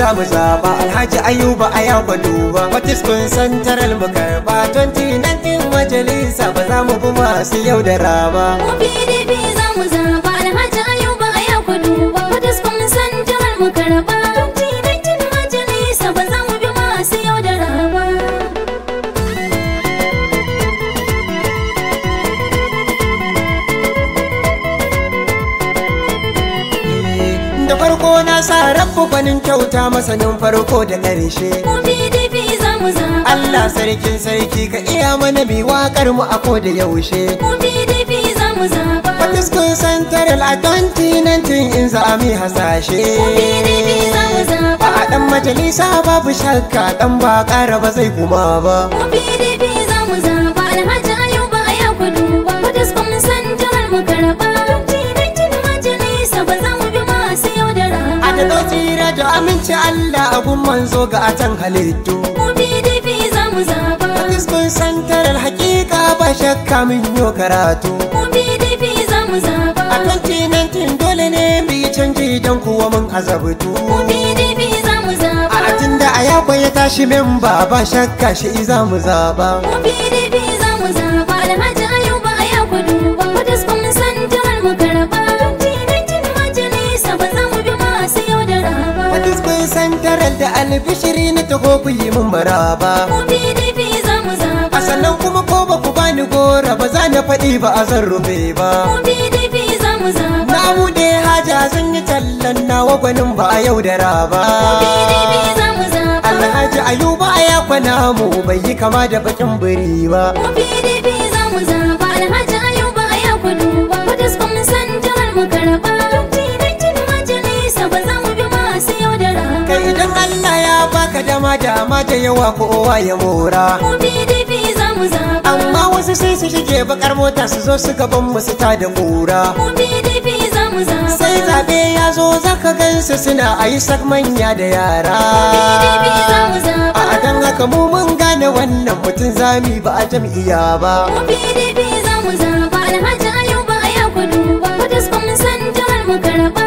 za mu zaba alhaji ayuba a ya duba fatiskun santaral mu karba 2019 majalisa ba za mu bi masu yau da raba Mu PDP za mu zaba Alhaji Ayuba a yau ku duba Fataskun santarar mu karba 2019 majalisa ba za mu bi masu yaudara ba da farko na sa rabu gwanin kyauta masanin farko da ƙarshe Mu PDP za mu zaba Allah sarkin sarki ka iya mana bi waƙar mu a ko da yaushe Mu PDP za mu zaba fatiskun santaral a 2019 in za a mi hasashe Mu PDP za mu zaba a ɗan majalisa babu shakka ɗan ba ƙara ba zai kuma ba Mu PDP za mu zaba Alhaji Ayuba a yau ku duba Fataskun santarar mu karba 2019 majalisa ba za mu bi masu yaudara a ba da tsira da aminci Allah abun manzo ga atan halittu Mu PDP za mu zaba fatiskun santaral hakika ba shakka min yo karatu Mu PDP za mu zaba a 2019 dole ne mu yi canji don kuwa mun azabtu Mu PDP za mu zaba a tun da a yakwa ya tashi memba ba shakka shi za mu zaba Mu PDP za mu zaba Alhaji Ayuba a yau ku duba Fataskun santarar mu karba 2019 majalisa ba za mu bi masu yaudara ba fatiskun santaral da albishiri na taho ku yi mun maraba Mu PDP za mu zaba a sannan kuma ko ba ku bani gora ba za na faɗi ba a zan rufe ba Mu PDP za mu zaba na buɗe haja zan yi tallan nawa gwanin ba a yaudara ba PDP za mu zaba alhaji ayuba a yakwana mu bai yi kama da bakin biri ba Mu PDP za mu zaba Alhaji Ayuba a yau ku duba Fataskun santarar mu karba 2019 majalisa ba za mu bi masu yaudara ba kai idan allah ya baka dama dama da yawa kowa ya mora Mu PDP za mu zaba amma wasu sai su shige bakar mota su zo su gaban mu su ta da kura Mu PDP za mu zaba sai zabe ya zo zaka gansu suna a yi sak manya da yara PDP za mu zaba a dan haka mu mun gane wannan mutum zami ba a jam'iyya ba Mu PDP za mu zaba Alhaji Ayuba a yau ku duba Fataskun santarar mu karba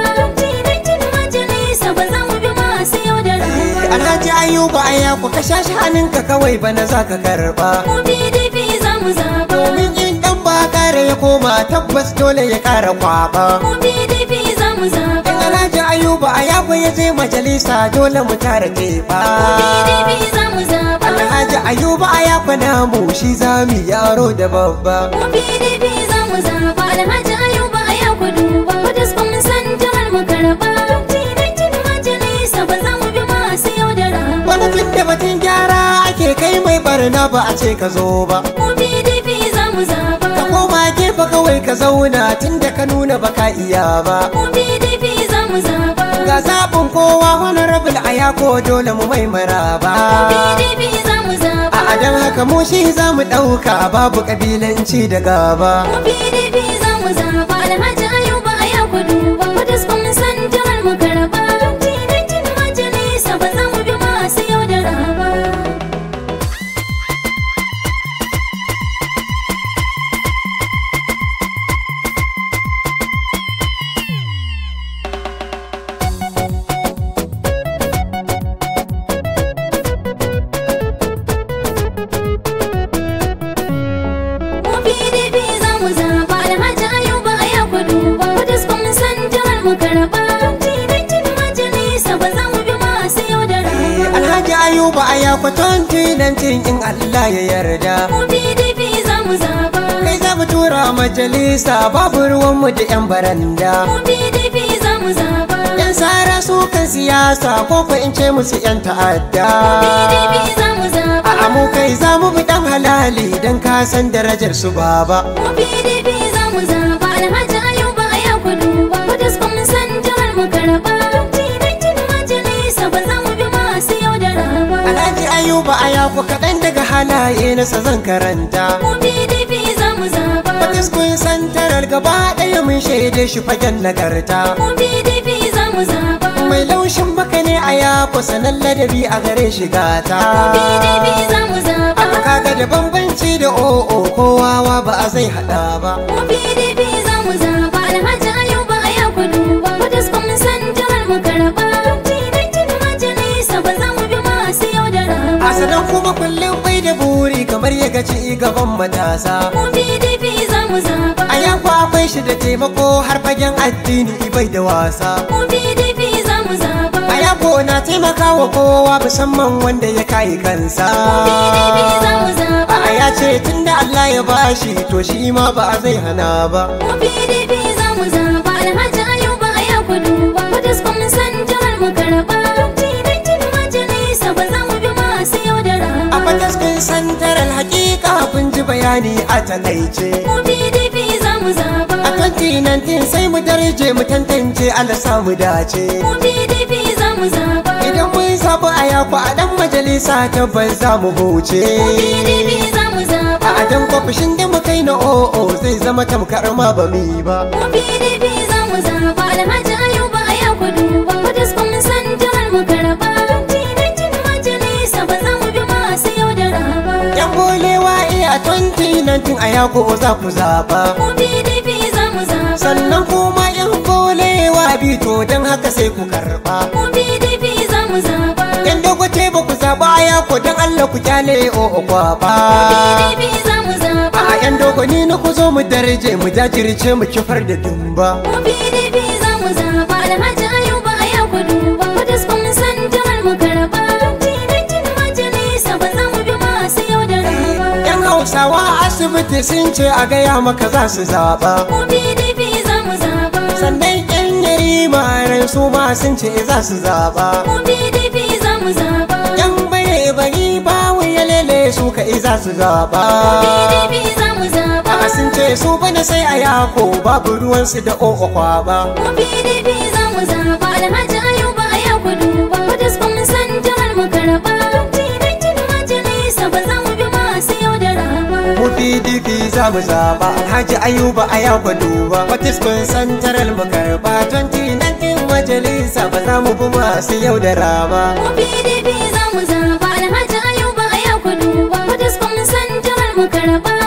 2019 majalisa ba za mu bi masu yaudara ba Alhaji Ayuba a yaku ka shashi hannunka kawai bana za ka karba Mu PDP za mu zaba domin in dan ba kare ya koma tabbas dole ya kara kwaba Mu PDP za mu zaba in Alhaji Ayuba a yaku ya je majalisa dole mu tara tefa PDP za mu zaba Alhaji Ayuba a yaku namu shi zami yaro da babba Mu PDP za mu zaba Alhaji Ayuba a yau ku duba Fataskun santarar mu karba 2019 majalisa ba za mu bi masu yaudara ba wani tun da batun gyara ake kai mai barna ba a ce ka zo ba Mu PDP za mu zaba ka koma gefe kawai ka zauna tun da ka nuna baka iya ba Mu PDP za mu zaba ga zaɓin kowa honorable a yako dole mu mai maraba PDP za mu zaba a adan haka mu shi za mu ɗauka babu ƙabilanci da gaba Mu PDP za mu zaba Alhaji Ayuba a yau ku duba Fataskun santarar mu karba 2019 majalisa ba za mu bi masu yaudara ba Mu PDP za mu zaba Alhaji Ayuba a yau ku duba Fataskun santarar mu karba 2019 majalisa ba za mu bi masu yaudara ba alhaji ayuba a yako 2019 in allah ya yarda Mu PDP za mu zaba kai za mu tura majalisa babu ruwanmu da 'yan baranda Mu PDP za mu zaba yan sara su kan siyasa ko ko in ce musu 'yan ta'adda PDP za mu zaba a mu kai za mu bi dan halali don ka san darajar su baba Mu PDP za mu zaba Alhaji Ayuba a yau ku duba Fataskun santarar mu karba 2019 majalisa ba za mu bi masu yaudara ba alhaji ayuba a yako kaɗan daga halaye na sa zan karanta Mu PDP za mu zaba Fatiskun santarar gaba ɗaya mun shaide shi fagen nagarta Mu PDP za mu zaba mai laushin baka ne a yako sanan ladabi a gare shi gata PDP za mu zaba Aka kaga da bambanci da o'o kowawa ba a zai hada ba Mu PDP za mu zaba Alhaji Ayuba a yau ku duba Fataskun santarar mu karba 2019 majalisa sannan kuma kullum bai da buri kamar ya gaci gaban matasa Mu PDP za mu zaba. a yanku akwai shi da taimako har fagen addini bai da wasa Mu PDP za mu zaba. a yako na taimakawa kowa musamman wanda ya kai kansa PDP za mu zaba. a ya ce tunda Allah ya bashi to shi ma ba zai hana ba Mu PDP za mu zaba. Alhaji Ayuba a yau ku duba. Fataskun santar mu karɓa. 2019 majalisa ba za mu bi masu yaudara a ba. fataskin santaral hakika kun ji bayani a takaice Mu PDP za mu zaba. a 2019 sai mu darje mu tantance Allah samu dace Mu PDP za mu zaba. idan kun sabu a yaku a dan majalisa tabbas za mu huce Mu PDP za mu zaba. a dan kwafishin da mu kai na o'o zai zama tamkar ma ba mu yi ba Mu PDP za mu zaba. Alhaji Ayuba a yau ku duba. Fataskun santar mu karɓa. 2019 majalisa ba za mu bi masu yaudara ba. yan bolewa iya 2019 a yaku za ku zaba Mu PDP za mu zaba. sannan kuma yan bolewa bito don haka sai ku karba Mu PDP za mu zaba. yan dogote ba ku zaba a yaku don Allah ku kyale o'o kwaba PDP za mu zaba. a yan dogoni na ku zo mu darje mu jajirce mu kifar da dumba Mu PDP za mu zaba. Alhaji Ayuba a yau ku duba. Fataskun santar mu karɓa. 2019 majalisa ba za mu bi masu yaudara ba. yan hausawa a asibiti sun ce a gaya maka za su zaba Mu PDP za mu zaba. sannan yan yarima ran su ma sun ce za su zaba Mu PDP za mu zaba. yan bare bari ba ya lele su ka za su zaba PDP za mu zaba. a sun ce su bana sai a yako babu ruwansu da o'o kwaba Mu PDP za mu zaba. Alhaji Ayuba a yau ku duba. Fataskun santar mu karɓa. 2019 majalisa ba za mu bi masu yaudara ba. mu pdp za mu zaba alhaji ayuba a yau duba patiskun santaral mu karba 2019 majalisa ba za mu bi masu yaudara ba Mu PDP za mu zaba. Alhaji Ayuba a yau ku duba. Fataskun santar mu karɓa.